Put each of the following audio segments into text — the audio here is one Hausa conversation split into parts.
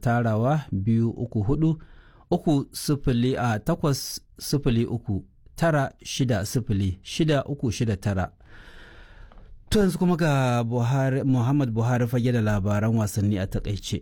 tarawa biyu uku hudu uku sifili a takwas sifili uku tara shida sifili shida uku shida tara. To yanzu kuma ga Buhari, Muhammad Buhari fage da labaran wasanni a takaice.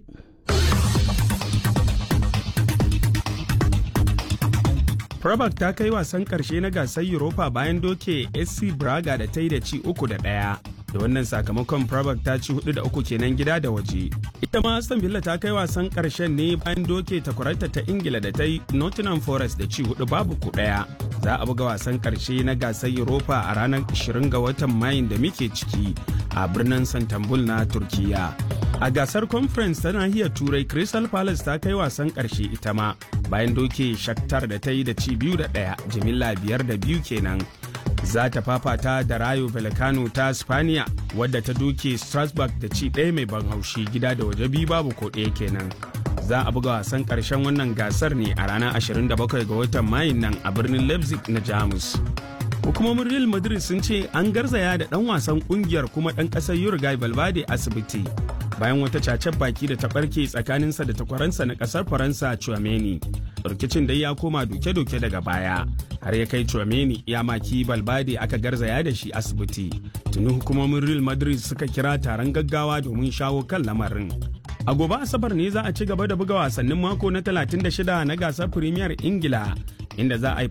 Prabak ta kai wasan karshe na gasar Europa bayan doke SC Braga da ta yi da ci uku da ɗaya. Da wannan sakamakon Prabak ta ci hudu da uku kenan gida da waje. Ita ma Aston Villa ta kai wasan karshen ne bayan doke takwararta ta Ingila da ta yi Nottingham Forest da ci hudu babu ku ɗaya. Za a buga wasan karshe na gasar Europa a ranar 20 ga watan Mayun da muke ciki a birnin Santambul na Turkiya. A gasar conference ta nahiyar Turai Crystal Palace ta kai wasan karshe ita ma bayan doke Shakhtar da ta yi da ci biyu da ɗaya jimilla biyar da biyu kenan. Za ta fafata da Rayo Vallecano ta Spaniya wadda ta doke Strasbourg da ci ɗaya mai ban haushi gida da waje biyu babu ko ɗaya kenan. Za a buga wasan ƙarshen wannan gasar ne a ranar 27 ga watan Mayun nan a birnin Leipzig na Jamus. Hukumomin Real Madrid sun ce an garzaya da ɗan wasan ƙungiyar kuma ɗan ƙasar Uruguay Valverde asibiti bayan wata cacen baki da ta ɓarke tsakaninsa da takwaransa na ƙasar Faransa Chouameni. Rikicin dai ya koma doke-doke daga baya har ya kai Chouameni ya maki Valverde aka garzaya da shi asibiti. Tuni hukumomin Real Madrid suka kira taron gaggawa domin shawo kan lamarin. A gobe Asabar ne za a ci gaba da buga wasannin mako na 36 na gasar Premier Ingila inda za a yi